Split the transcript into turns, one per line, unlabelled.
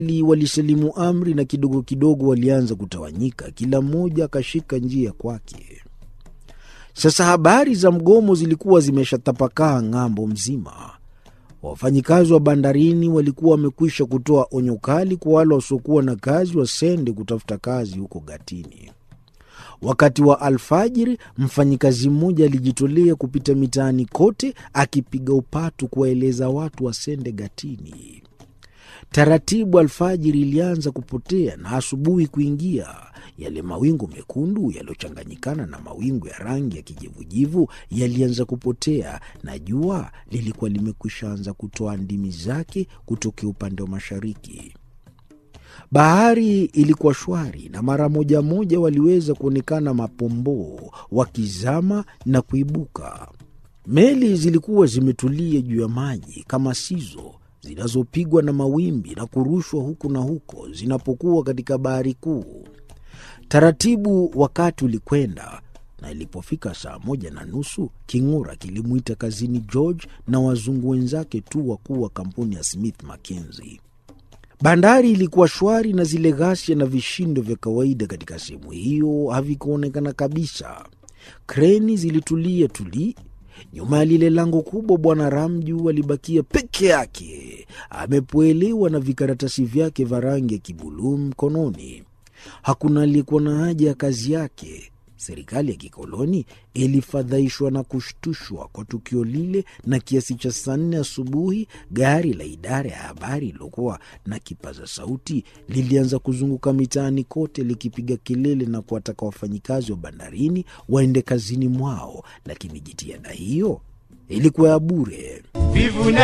walisalimu amri na kidogo kidogo walianza kutawanyika, kila mmoja akashika njia kwake. Sasa habari za mgomo zilikuwa zimeshatapakaa ng'ambo mzima. Wafanyikazi wa bandarini walikuwa wamekwisha kutoa onyo kali kwa wale wasiokuwa na kazi wasende kutafuta kazi huko Gatini. Wakati wa alfajiri, mfanyikazi mmoja alijitolea kupita mitaani kote akipiga upatu kuwaeleza watu wasende Gatini. Taratibu alfajiri ilianza kupotea na asubuhi kuingia. Yale mawingu mekundu yaliyochanganyikana na mawingu ya rangi ya kijivujivu yalianza kupotea, na jua lilikuwa limekwisha anza kutoa ndimi zake kutokea upande wa mashariki. Bahari ilikuwa shwari, na mara moja moja waliweza kuonekana mapomboo wakizama na kuibuka. Meli zilikuwa zimetulia juu ya maji kama sizo zinazopigwa na mawimbi na kurushwa huku na huko zinapokuwa katika bahari kuu. Taratibu wakati ulikwenda, na ilipofika saa moja na nusu king'ura kilimwita kazini George na wazungu wenzake tu wakuu wa kampuni ya Smith Mackenzie. Bandari ilikuwa shwari na zile ghasia na vishindo vya kawaida katika sehemu hiyo havikuonekana kabisa. Kreni zilitulia tuli nyuma ya lile lango kubwa. Bwana Ramju alibakia peke yake, amepoelewa na vikaratasi vyake vya rangi ya kibuluu mkononi. Hakuna aliyekuwa na haja ya kazi yake. Serikali ya kikoloni ilifadhaishwa na kushtushwa kwa tukio lile, na kiasi cha saa nne asubuhi gari la idara ya habari lilokuwa na kipaza sauti lilianza kuzunguka mitaani kote likipiga kelele na kuwataka wafanyikazi wa bandarini waende kazini mwao, lakini jitihada hiyo ilikuwa ya bure.